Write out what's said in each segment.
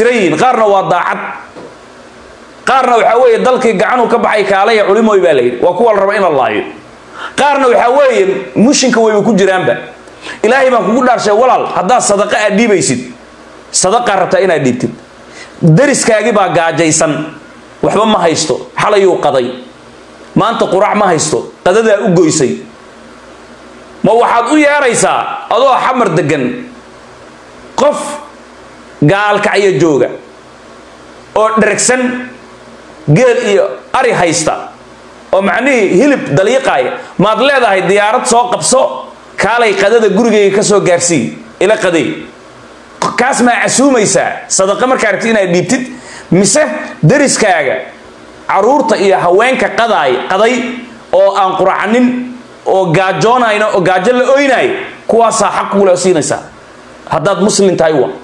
tiran yihiin qaarna waa daacad qaarna waxaa weeye dalkii gacanuu ka baxay kaalaya culimooy baa layidhi waa kuwa la raba in la laayo qaarna waxaa weeye mushinka wayba ku jiraanba ilaahay baan kugu dhaarshay walaal haddaad sadaqa aad dhiibaysid sadaqaa rabtaa inaad dhiibtid dariskaagii baa gaajaysan waxba ma haysto xalayuu qaday maanta qurac ma haysto qadadaa u goysay ma waxaad u yeeraysaa adoo xamar degan qof gaalkacyo jooga oo dhergsan geel iyo ari haysta oo macnihii hilib dalyiqaaya maad leedahay diyaarad soo qabso kaalay qadada gurigayga ka soo gaarsii ila qaday kaas maa casuumaysaa sadaqa markaa rabti inaad dhiibtid mise dariskaaga caruurta iyo haweenka qadaay qaday oo aan quracanin oo gaajoonayno oo gaajo la oynaay kuwaasaa xaq kugula siinaysaa haddaad muslim tahay wa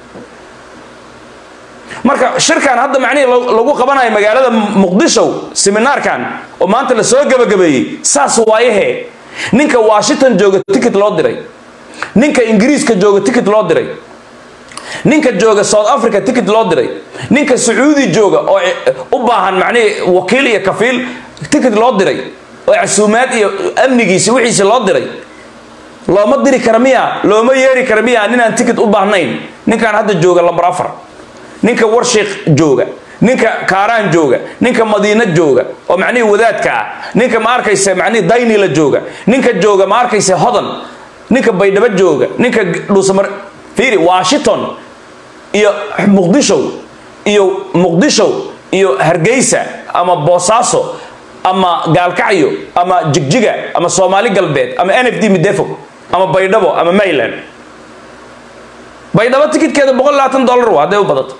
marka shirkan hadda macnihii lagu qabanayo magaalada muqdisho seminaarkan oo maanta la soo gabagabeeyey saas waayahe ninka washington jooga ticket loo diray ninka ingiriiska jooga ticket loo diray ninka jooga south africa ticket loo diray ninka sacuudi jooga oo u baahan macnihii wakiil iyo kafiil ticket loo diray oo casuumaad iyo amnigiisi wixiisi loo diray looma diri kara miya looma yeeri kara miya ninaan ticket u baahnayn ninkaan hadda jooga lambar afar ninka warshiik jooga ninka kaaraan jooga ninka madiina jooga oo macnihii wadaadka ah ninka ma arkaysa macnihii daynila jooga ninka jooga ma arkaysa hodan ninka baydhabo jooga ninka dhuusamar fiiri washington iyo muqdisho iyo muqdisho iyo hargeysa ama boosaaso ama gaalkacyo ama jigjiga ama soomaali galbeed ama n f d midefo ama baydhabo ama mayland baydhabo tikidkeeda boqol labaatan dollar waa hadday u badato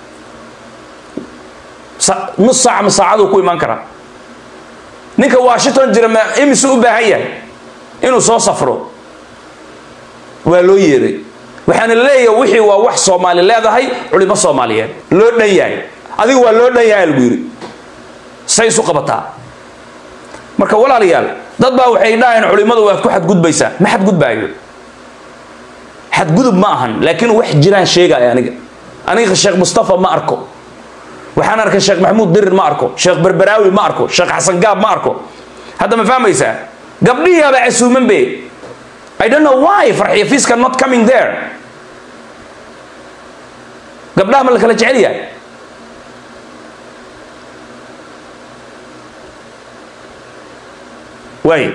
nus saac ama saacaduu ku imaan karaa ninka washington jira ma imisu u baahan yahay inuu soo safro waa loo yeeray waxaana leeyahay wixii waa wax soomaali leedahay culimo soomaaliyeed loo dhan yahay adiga waa loo dhan yahay lagu yidhi say isu qabataa marka walaalayaal dad baa waxay dhahayeen culimadu waad ku xadgudbaysaa ma xadgudbaayo xadgudub ma ahan laakiin wax jiraan sheegaya aniga aniga sheekh mustafa ma arko waxaan arkay sheekh maxamuud dirir ma arko sheekh berberaawi ma arko sheekh xasan gaab ma arko hadda ma fahmaysaa gabdhihiaba casuuman be I don't know why farxiya fiiska not coming there gabdhaha ma la kala jecel yahay waay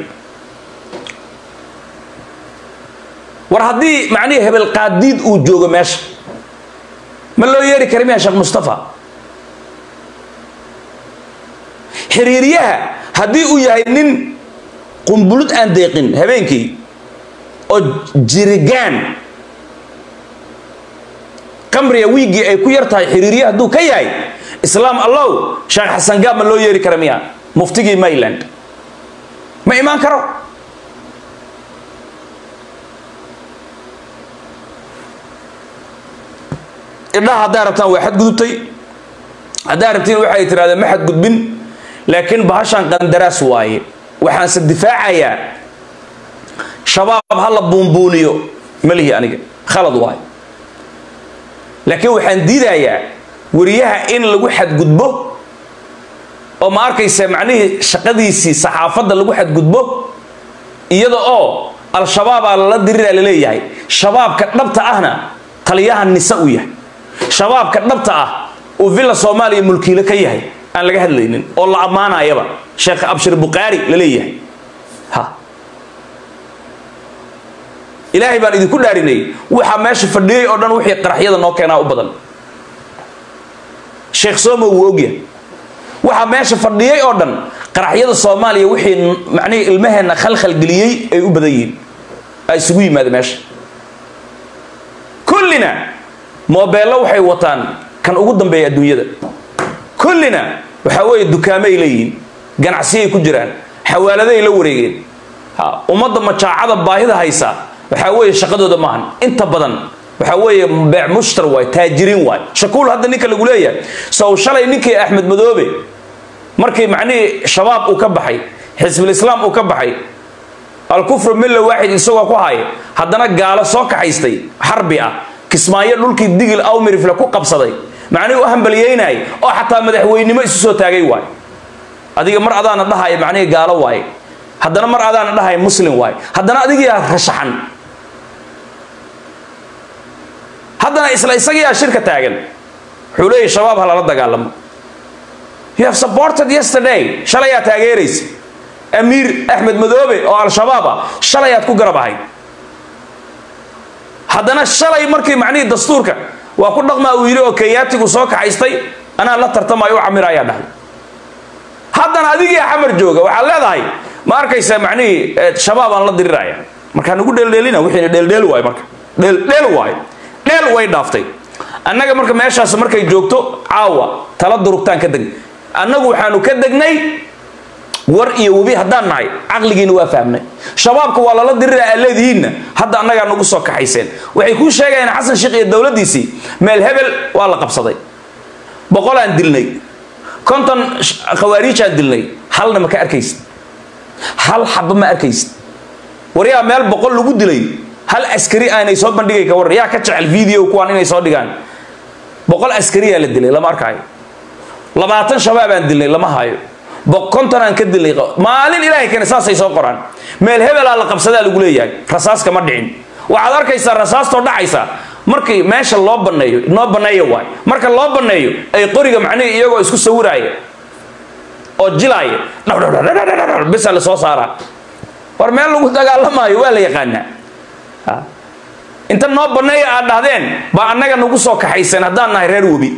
war haddii macnihii hebel qaadiid uu joogo meesha ma loo yeeri kara miya sheekh mustafa xiriiryaha haddii uu yahay nin qumbulud aan deeqin habeenkii oo jirigaan qamriga wiiggii ay ku yar tahay xiriirya hadduu ka yahay islaam allow sheekh xasan gaab ma loo yeeri kara miya muftigii mayland ma imaan karo idhaha haddaa rabtaan waa xadgudubtay haddaa rabtiin waxay tirahdeen ma xadgudbin laakiin bahashan qandaraas waaye waxaanse difaacayaa shabaab ha la buunbuuniyo malihi aniga khalad waayo laakiin waxaan diidayaa wariyaha in lagu xadgudbo oo ma arkaysa macnihii shaqadiisii saxaafadda lagu xadgudbo iyada oo al-shabaabaa lala diriraa laleeyahay shabaabka dhabta ahna taliyaha nise u yahay shabaabka dhabta ah uu villa soomaaliya mulkiilo ka yahay aan laga hadlaynin oo la ammaanayaba sheekh abshir bukhaari la leeyahay ha ilaahay baan idinku dhaarinay waxaa meesha fadhiyey oo dhan wixii qaraxyada noo keenaa u badan sheekh somo wuu ogyahay waxaa meesha fadhiyey oo dhan qaraxyada soomaaliya wixii macnihii ilmaheenna khalkhal geliyey ay u badan yihiin aa isugu yimaada meesha kullina moobeello waxay wataan kan ugu dambeeya adduunyada kullina waxaa weeye dukaamay leeyihiin ganacsiyay ku jiraan xawaaladay la wareegeen ha ummadda majaacada baahida haysa waxaa weeye shaqadooda maahan inta badan waxaa weeye beec mushtar waay taajiriin waay shakuul hadda ninka lagu leeyahay sow shalay ninkii axmed madoobe markii macnihii shabaab uu ka baxay xisbulislaam uu ka baxay alkufru milla waaxid isagoo ku haya haddana gaalo soo kaxaystay xarbi ah kismaayo dhulkii digil awmirifle ku qabsaday macnihi u hambaliyeynay oo xataa madaxweynimo isu soo taagay waay adiga mar adaana dhahaya macnihi gaalo waaye haddana mar adaana dhahaya muslim waaye haddana adigiyaa rashaxan haddana isla isagiyaa shirka taagan wuxuu leeyahy shabaab ha lala dagaalamo you have supported yesterday shalayaa taageeraysa amiir axmed madoobe oo al-shabaab ah shalayaad ku garab ahayd haddana shalay markii macnihii dastuurka waa ku dhaqmaa uu yidhi oo kenyaatigu soo kaxaystay anaa la tartamayo u camir ayaa dhahay haddana adigii xamar jooga waxaad leedahay ma arkaysa macnihii shabaab aan la diriraya markaa nagu dheeldheelina wixiina dheeldheel waayo marka dheeldheel waayo dheel way dhaaftay annaga marka meeshaas markay joogto caawa tala durugtaan ka deg annagu waxaanu ka degnay war iyo webi haddaan nahay caqligiina waa fahmnay shabaabka waa lala dirira aa leedihiinna hadda annagaa nagu soo kaxayseen waxay kuu sheegayaan xasan sheekh iyo dowladdiisii meel hebel waa la qabsaday boqolaan dilnay konton khawaariijaan dilnay halna ma ka arkaysid hal xaba ma arkaysid war yaa meel boqol lagu dilay hal askari aanay soo bandhigay ka waran yaa ka jecel video kuwaan inay soo dhigaan boqol askariyaa la dilay lama arkaayo labaatan shabaabaan dilnay lama hayo konton aan ka dilnay maalin ilaahay keena saasay soo qoraan meel hebelaa la qabsadaa lagu leeyahay rasaas kama dhicin waxaad arkaysaa rasaastoo dhacaysa markii meesha loo baneeyo noo baneeyo waay marka loo baneeyo ay qoriga macnihii iyagoo isku sawiraaya oo jilaaya bisa la soo saaraa war meel lagu dagaalamaayo waa la yaqaanaa inta noo baneeya aad dhahdeen baa annaga nagu soo kaxayseen haddaan nahay reer webi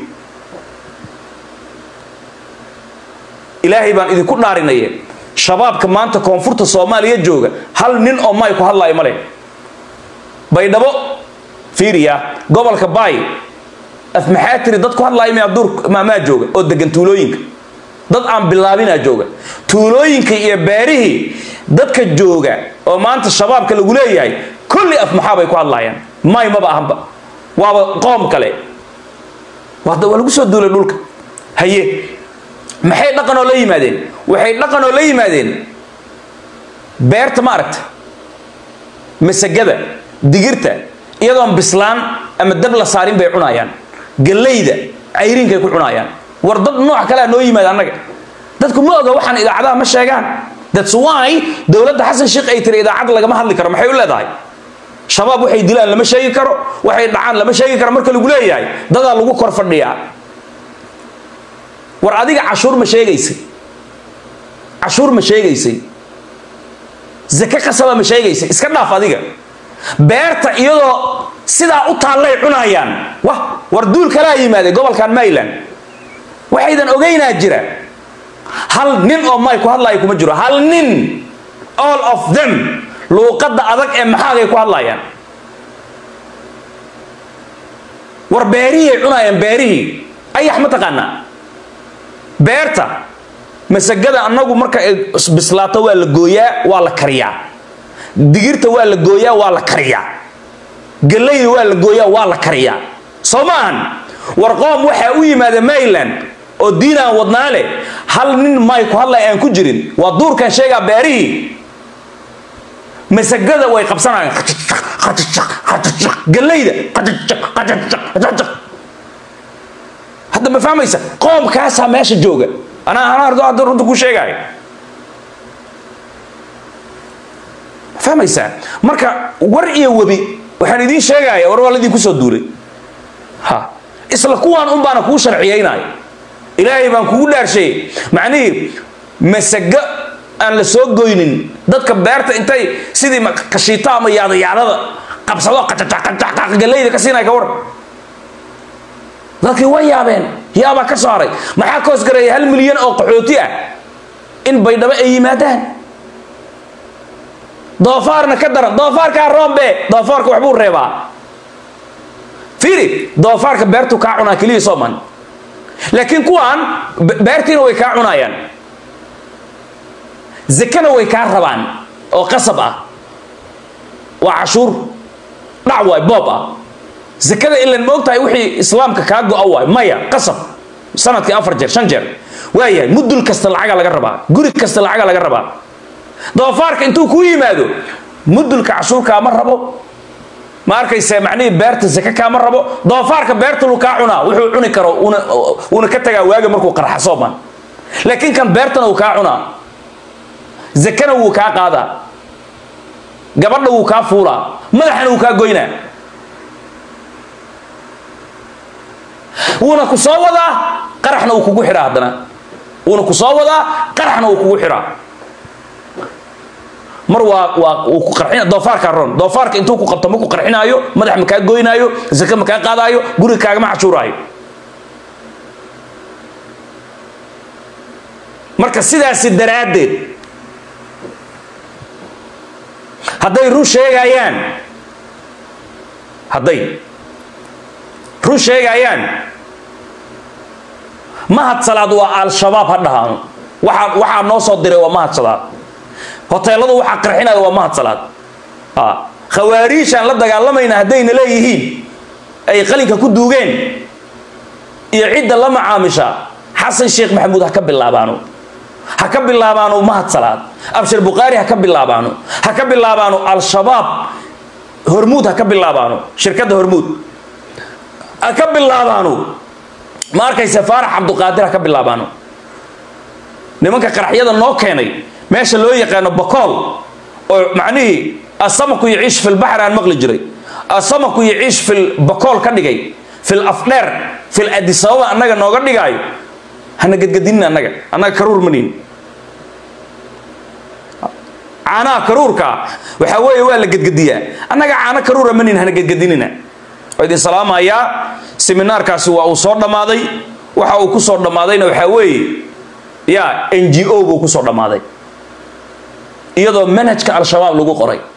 ilaahay baan idinku dhaarinaye shabaabka maanta koonfurta soomaaliya jooga hal nin oo may ku hadlaayo ma leh baydhabo fiiriya gobolka baay af maxaa tiri dad ku hadlaaya miyaa duur maamaa jooga oo degan tuulooyinka dad aan bilaabinaa jooga tuulooyinka iyo beerihii dadka jooga oo maanta shabaabka lagu leeyahay kulli af maxaa bay ku hadlaayaan may maba ahanba waaba qoom kale waa lagu soo duulay dhulka haye maxay dhaqan oo la yimaadeen waxay dhaqan oo la yimaadeen beerta ma aragta masagada digirta iyadoon bislaan ama dab la saarin bay cunayaan gallayda cayriinkay ku cunayaan war dad nooc kalea noo yimaada annaga dadku ma oga waxaan idaacadaha ma sheegaan that's why dowladda xasan sheekh ay tiri idaacad lagama hadli karo maxay u leedahay shabaab waxay dilaan lama sheegi karo waxay dhacaan lama sheegi karo marka lagu leeyahay dadaa lagu kor fadhiyaa war adiga cashuur ma sheegaysay cashuur ma sheegaysay zake qasaba ma sheegaysay iska dhaaf adiga beerta iyadoo sidaa u taallay cunayaan wah war duul kalaa yimaaday gobolkan mayland waxaydan ogeynaa jira hal nin oo may ku hadlaya kuma jiro hal nin all of them luuqadda adag ee maxaagay ku hadlayaan war beerihii cunayaan beerihii ayax ma taqaanaa beerta masagada annagu marka ay bislaato waa la gooyaa waa la kariyaa digirta waa la gooyaa waa la kariyaa gallayda waa la gooyaa waa la kariyaa soo ma ahan war qoom waxaa u yimaada mayland oo diin aan wadnaa leh hal nin may ku hadlay aan ku jirin waa duurkan sheegaa beerihii masagada way qabsanayaan gallayda hadda ma fahmaysa qoomkaasaa meesha jooga anaa anaa ardo hadda runta ku sheegaayo ma fahmaysaa marka war iyo webi waxaan idiin sheegaya war waa laydinku soo duulay ha isla kuwaan un baana kuu sharciyeynaayo ilaahay baan kugu dhaarsheeyey macnihii masago aan la soo goynin dadka beerta intay sidii kashiito ama yaadayaadada qabsado qacagallayda ka siinaya ka war dadkii way yaabeen yaabaa ka soo haray maxaa ka hoosgareeya hal milyan oo qaxooti ah in baydhabo ay yimaadaan doofaarna ka daran doofaarkaa roombe doofaarka waxbuu reebaa fiiri doofaarka beertu kaa cunaa keliya sooman laakiin kuwaan beertiina way kaa cunayaan zakana way kaa rabaan oo qasab ah waa cashuur dhac waay boob ah zakada ilan ma ogtahay wixii islaamka kaa go-a waay maya qasab sanadkii afar jeer shan jeer waayahay mudul kasta lacaga laga rabaa guri kasta lacaga laga rabaa doofaarka intuu kuu yimaado mudulka cashuurkaa ma rabo ma arkayse macnihii beerta zake kaama rabo doofaarka beerta lu kaa cunaa wuxuu cuni karo una una ka tagaa waaga markuu qarxa sooman laakiin kan beertana uu kaa cunaa zakana wuu kaa qaadaa gabadha wuu kaa fuulaa madaxana wuu kaa goynaa wuuna ku soo wadaa qaraxna uu kugu xidhaa haddana wuuna ku soo wadaa qaraxna uu kugu xidhaa mar waa waa uu ku qarxina doofaarkaa ron doofaarka intuu ku qabto ma ku qarxinaayo madax ma kaa goynaayo zake ma kaa qaadaayo guriga kaagama cashuuraayo marka sidaasi daraaddeed hadday run sheegayaan hadday run sheegayaan mahad salaad waa al-shabaab ha dhahaano waxaa waxaa noo soo diray waa mahad salaad hoteeladu waxaa qarxinaya waa mahad salaad khawaariijaan la dagaalamayna haddayna leeyihiin ay qalinka ku duugeen iyo cidda la macaamisha xasan sheekh maxamuud ha ka bilaabaano ha ka bilaabaano mahad salaad abshir bukhaari ha ka bilaabaano ha ka bilaabaano al-shabaab hormuud ha ka bilaabaano shirkadda hormuud ha ka bilaabaano ma arkayse faarax cabduqaadir ha ka bilaabaano nimanka qaraxyada noo keenay meesha loo yaqaano bakool oo macnihii asamaku yaciish fil baxr aan maqli jiray asamaku yaciish fil bakool ka dhigay fil afdheer fil adisababa annaga nooga dhigaayo hana gadgadinin annaga annaga karuur maniin caanaha karuurka waxaa weeye waa la gadgadiyaa annaga caano karuura maniin hana gadgadinina oo idin salaamayaa seminaarkaasi waa uu soo dhammaaday waxa uu ku soo dhammaadayna waxaa weeye ya n g o buu ku soo dhammaaday iyadoo manhajka al-shabaab lagu qoray